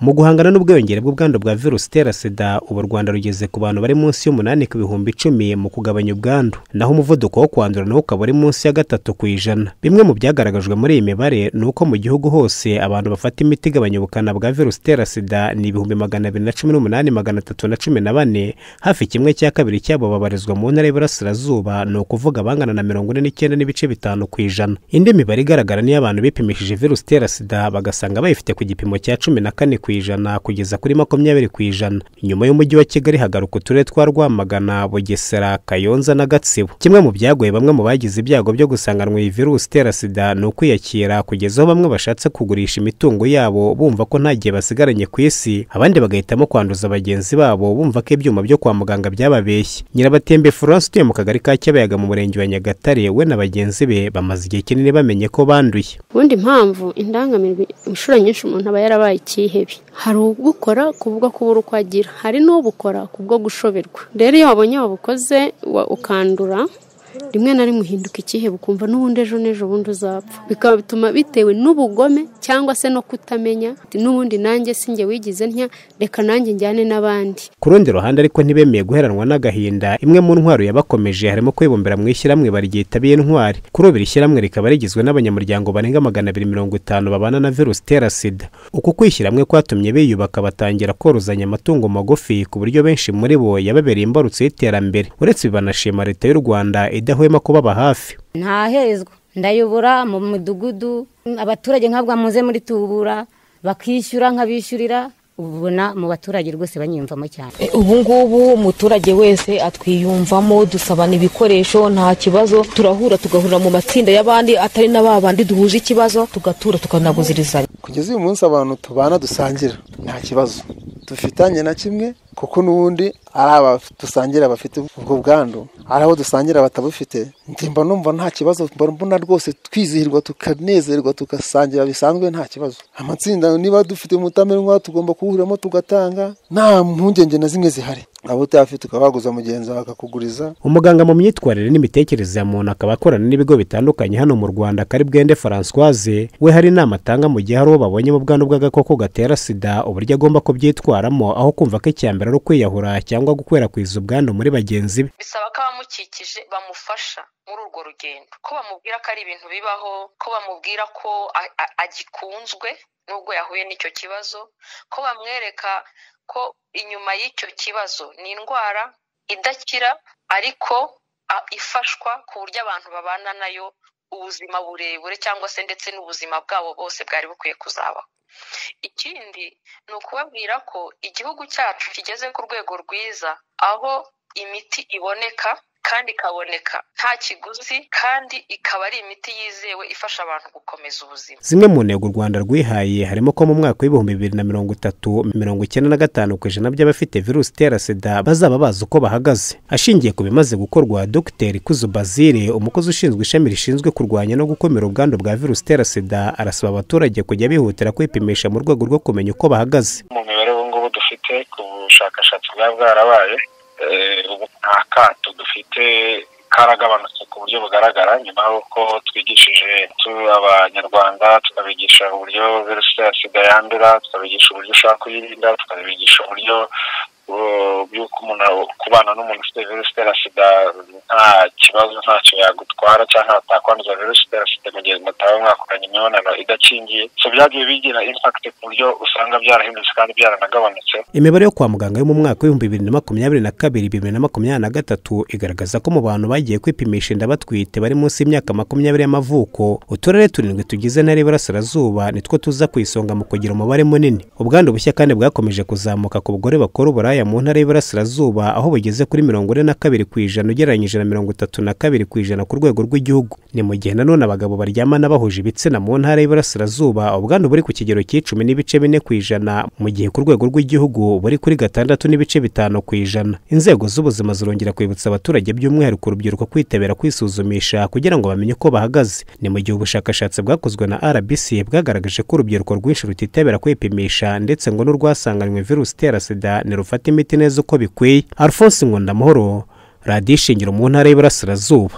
mu guhangana n'ubwiyongere bw'ubwandu bwa virusi itera sida ubu u rwanda rugeze ku bantu bari munsi y'umunani ku bihumbi icumi mu kugabanya ubwandu naho umuvuduko wo kwandura nawo ukaba uri munsi ya gatatu ku ijana bimwe mu byagaragajwe muri iyi mibare ni uko mu gihugu hose abantu bafata imiti igabanya ubukana bwa virusi itera sida ni ibihumbi magana abiri na cumi n'umunani magana atatu na cumi na bane hafi kimwe cya kabiri cyabo babarizwa mu ntara y'iburasirazuba ni ukuvuga abangana na mirongo ine n'icyenda n'ibice bitanu ku ijana indi mibare igaragara niyo abantu bipimishije virusi itera sida bagasanga bayifite ku gipimo cya cumi na kane ku ijana kugeza kuri makumyabiri ku ijana nyuma y'umujyi wa kigali hagaruka uturere twa rwamagana bugesera kayonza na gatsibo kimwe mu byagoye bamwe mu bagize ibyago byo gusanganwa iyi virusi itera sida ni ukwiyakira kugeza aho bamwe bashatse kugurisha imitungo yabo bumva ko nta gihe basigaranye ku isi abandi bagahitamo kwanduza bagenzi babo bumva ko ibyuma byo kwa muganga byababeshye nyirabatembe florence utuye mu kagari ka cyabayaga mu murenge wa nyagatare we na bagenzi be bamaze igihe kinini bamenye ko banduye ubundi impamvu indangamirwa inshuro nyinshi umuntu aba yarabaye ikihebe hari ubukora kubwo kubura uko agira hari n'ubukora kubwo gushoberwa rero iyo wabonye wabukoze ukandura rimwe na rimwe uhinduka ikihe bukumva n'ubundi ejo n'ejo bundi uzapfa bikaba bituma bitewe n'ubugome cyangwa se no kutamenya n'ubundi nanjye sinjye wigize ntya reka nanjye njyane n'abandi ku rundi ruhande ariko ntibemeye guheranwa n'agahinda imwe mu ntwaro yabakomeje harimo kwibumbira mu ishyirahamwe baryitabira intwari kuri ubu iri shyirahamwe rikaba rigizwe n'abanyamuryango barenga magana abiri mirongo itanu babana na virusi itera sida uku kwishyirahamwe kwatumye biyubaka batangira korozanya amatungo magufi ku buryo benshi muri bo yababereye imbarutso y'iterambere uretse bibanashima leta y'u rwanda idahwema kubaba hafi ntahezwa ndayobora mu midugudu abaturage nkabwa muze muri tubura bakishyura nkabishyurira ubona mu baturage rwose banyiyumvamo cyane ubu ngubu umuturage wese atwiyumvamo dusabana ibikoresho nta kibazo turahura tugahurira mu matsinda y'abandi atari na ba bandi duhuje ikibazo tugatura tukanaguzirizanya kugeza uyu munsi abantu tubana dusangira nta kibazo dufitanye na kimwe kuko n'ubundi ari aba dusangira bafite ubwo bwandu hari abo dusangira batabufite ndimba numva nta kibazo mbona rwose twizihirwa tukanezerwa tugasangira bisanzwe nta kibazo amatsinda niba dufite umutamenwa tugomba kuwuhuriramo tugatanga nta mpungenge na zimwe zihari waba utayafite ukaba waguza mugenzi wawe akakuguriza umuganga mu myitwarire n'imitekerereze ya muntu akaba akorana n'ibigo bitandukanye hano mu rwanda kari bwende francoise we hari inama atanga mu gihe hari uwo babonye mu bwandu bw'agakoko gatera sida uburyo agomba kubyitwaramo aho kumva ko icya mbere ari ukwiyahura cyangwa gukwirakwiza ubwandu muri bagenzi be bisaba ko abamukikije bamufasha muri urwo rugendo ko bamubwira ko ari ibintu bibaho ko bamubwira ko agikunzwe nubwo yahuye n'icyo kibazo ko bamwereka ko inyuma y'icyo kibazo ni indwara idakira ariko ifashwa ku buryo abantu babana nayo ubuzima burebure cyangwa se ndetse n'ubuzima bwabo bose bwari bukwiye kuzabaho ikindi ni ukubabwira ko igihugu cyacu kigeze ku rwego rwiza aho imiti iboneka kandi ikaboneka nta kiguzi kandi ikaba ari imiti yizewe ifasha abantu gukomeza ubuzima zimwe mu ntego u rwanda rwihaye harimo ko mu mwaka w'ibihumbi bibiri na mirongo itatu mirongo icyenda na gatanu ku ijana by'abafite virusi itera sida bazaba bazi uko bahagaze ashingiye ku bimaze gukorwa dogiteri kuzu bazire umukozi ushinzwe ishami rishinzwe kurwanya no gukomera ubwandu bwa virusi itera sida arasaba abaturage kujya bihutira kwipimisha mu rwego rwo kumenya uko bahagaze mu mibare ubu ngubu dufite ku bushakashatsi bwa bwarabaye ubu nta kato dufite karagabanutse ku buryo bugaragara nyuma y'uko twigishije abanyarwanda tukabigisha uburyo virusi itera sida yandura tukabigisha uburyo ushaka kuyirinda tukabigisha uburyo bw'uko umuntu kubana n'umuntu ufite virusi itera sida nta kibazo ntacyo yagutwara cyangwa atakwanduza virusi itera sida mu gihe mutaba mwakoranye imibonano idakingiye so byagiye bigira impakiti ku buryo usanga byarahindutse kandi byaranagabanutse imibare yo kwa muganga yo mu mwaka w'ibihumbi bibiri na makumyabiri na kabiri bibiri na makumyabiri na gatatu igaragaza ko mu bantu bagiye kwipimisha inda batwite bari munsi y'imyaka makumyabiri y'amavuko uturere turindwi tugize intara y'iburasirazuba nitwo tuza ku isonga mu kugira umubare munini ubwandu bushya kandi bwakomeje kuzamuka ku bagore bakora uburaya mu ntara y'iburasirazuba aho bugeze kuri mirongo ine na kabiri ku ijana ugereranyije na mirongo itatu na kabiri ku ijana ku rwego rw'igihugu ni mu gihe nanone abagabo baryamana bahuje ibitsina mu ntara y'iburasirazuba ubwandu buri ku kigero cy'icumi n'ibice bine ku ijana mu gihe ku rwego rw'igihugu buri kuri gatandatu n'ibice bitanu ku ijana inzego z'ubuzima zirongera kwibutsa abaturage by'umwihariko urubyiruko kwitabira kwisuzumisha kugira ngo bamenye uko bahagaze ni mu gihe ubushakashatsi bwakozwe na rbc bwagaragaje ko urubyiruko rwinshi rutitabira kwipimisha ndetse ngo n'urwasanganywe virusi itera sida nirufata imiti neza uko bikwiye alphonse nkunda amahoro radiyo ishingiro mu ntara y'iburasirazuba